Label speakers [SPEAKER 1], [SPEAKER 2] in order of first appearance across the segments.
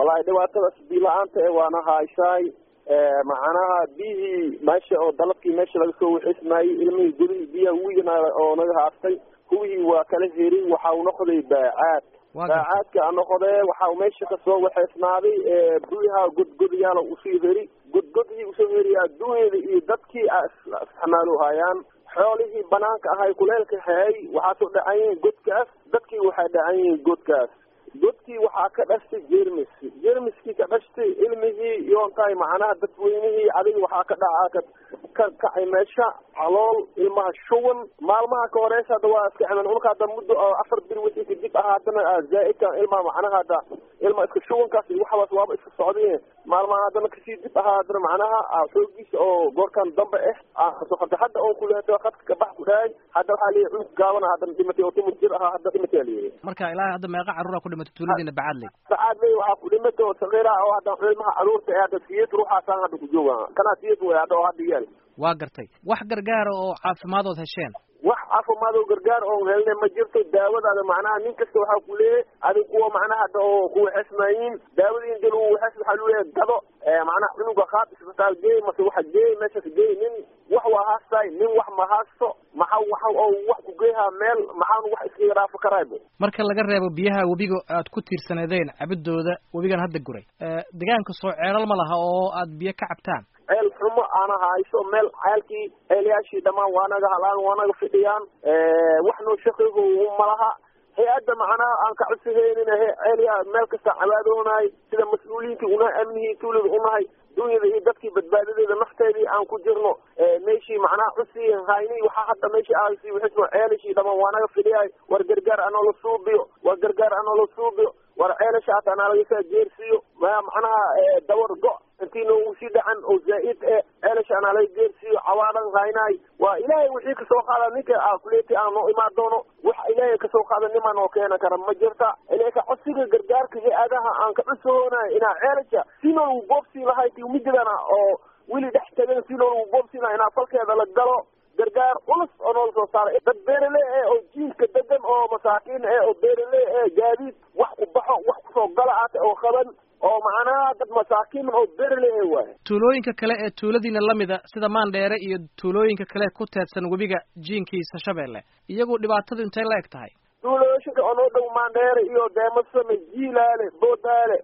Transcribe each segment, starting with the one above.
[SPEAKER 1] wallaahi dhibaatadaas biyo la-aanta e waana hayshaay macnaha biyihii meesha oo dalabkii meesha laga soo waxismaayey ilmihii gudihii biyaha wigana oo naga haastay kuwihii waa kala herin waxa uu noqday baacaad baacaadka a noqdee waxa uu meesha kasoo waxeysnaaday biyaha godgodyaala usii heri godgodhii usoo heri adduunyada iyo dadkii isticmaalu hayaan xoolihii banaanka ahay kuleelka hayay waxaa soo dhacan yihiin godkaas dadkii waxay dhacan yihiin godkaas godkii waxaa ka dhashtay jermis jermiskii ka dhashtay ilmihii yoontahay macnaha dadweynihii adiga waxaa ka dhaca ka kacay meesha calool ilmaha shuwan maalmaha ka horeysa hadda waa iska ciman unka hadda muddo afar bir wixii kadib ah haddana zaa-idka ilmaha macnaha hadda ilma iska shuwankaas iyo waxaas waaba iska socdeen maalmaha haddana kasii dib ahaa haddana macnaha xoogiisa oo goorkan dambe ah hadda hadda oon kuleeto khadka kabax ku dhahay hadda waxaa leeyahy cunug gaabana haddana dhimatay oo timid jir ahaa hadda dhimatay aa leeyahay
[SPEAKER 2] marka ilaa hadda meeqa carruura ku dhimatay tuuladiina bacaadley
[SPEAKER 1] bacaadley waxaa ku dhimatay oo sakiira oo hadda ilmaha caruurta ee hadda siyad ruuxaasaan hadda ku jooga kanaa siyad way hadda oo hadda yaal
[SPEAKER 2] waa gartay wax gargaara oo caafimaad ood hesheen
[SPEAKER 1] wax caafimaad oo gargaar oon helne ma jirto daawadaada macnaha nin kasta waxaa ku leeyahay adig kuwa macnaha hadda oo ku waxesmaayiin daawadiin dal waxes waxaa lu leeyahay gado macnaha cunuga qaad isbitaal geey mase waxa geey meeshas geey nin wax waa haastaay nin wax ma haasto maxa waxa oo wax ku geehaa meel maxaan wax iskaga dhaafo karaaybo
[SPEAKER 2] marka laga reebo biyaha webiga aad ku tiirsaneedeen cabidooda webigan hadda guray deegaanka soo ceelal ma laha oo aad biyo ka cabtaan
[SPEAKER 1] ceel xumo aana hayso meel ceelkii ceelyaashii dhammaan waa naga halaan waa naga fidhiyaan wax noo shaqeyhu malaha hay-adda macnaha aan ka codsadaynin ceelyaa meel kasta cabaadoonahay sida mas-uuliyiintii unahay amnihii tuulada unahay dunyada iyo dadkii badbaadadeeda nafteedii aan ku jirno meeshii macnaha cusii hayni waxaa hadda meeshii aasi wixismo ceelashii dhamaan waa naga fidhiyahay war gargaar anoola suubiyo war gargaar anoola suubiyo war ceelasha hata anaa lagasaa jeersiiyo macnaha dawar go intii noogu sii dhacan oo zaa-id e ceelasha anaa laga geersiiyo cawaadan haynaay waa ilaahay wixii kasoo qaada ninka a kuleeti aan noo imaan doono wax ilaahay kasoo qaada nimaa noo keena kara ma jirta ilaka codsiga gargaarka hay-adaha aan ka cusoonayo inaa ceelasha si noolagu boobsii lahay ti mididana oo weli dhex tagan si noolagu boobsiina inaa falkeeda la galo gargaar culus oo noola soo saaray dad beerale e oo jiilka degan oo masaakiin e oo beerale e gaadiid wax ku baxo wax kusoo gala ate oo qaban oo macnaha dad masaakiin oo beerale e waay
[SPEAKER 2] tuulooyinka kale ee tuuladiina lamida sida maandheere iyo tuulooyinka kale ku teedsan webiga jiinkiisa shabeelle iyagu dhibaatadu intay la eg tahay
[SPEAKER 1] tuulooyinka oo noo dhow maandheere iyo deemasame jiilaale boodaale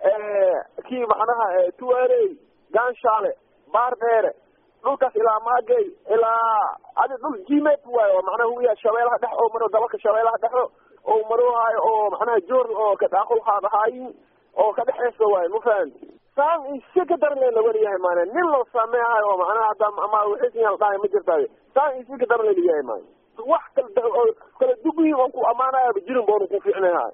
[SPEAKER 1] kii macnaha tuarey ganshaale baardheere dhulkaas ilaa maagey ilaa adi dhul jimet waayo oo macnaha huya shabeelaha dhex oo maro dabalka shabeelaha dhexo oo maroohayo oo macnaha joor oo kadhaaqul haadahaayin oo ka dhexeysa waayo ma fahanti saan isi ka daran la wariyahay maana nin loo sameehayo oo macnaha hadda ama wixiisiyaan dhahay ma jirtaayo saan isi ka daran laliyahay maana wax kala kala dugihi on ku amaanaya jirin boonu ku fiicnahay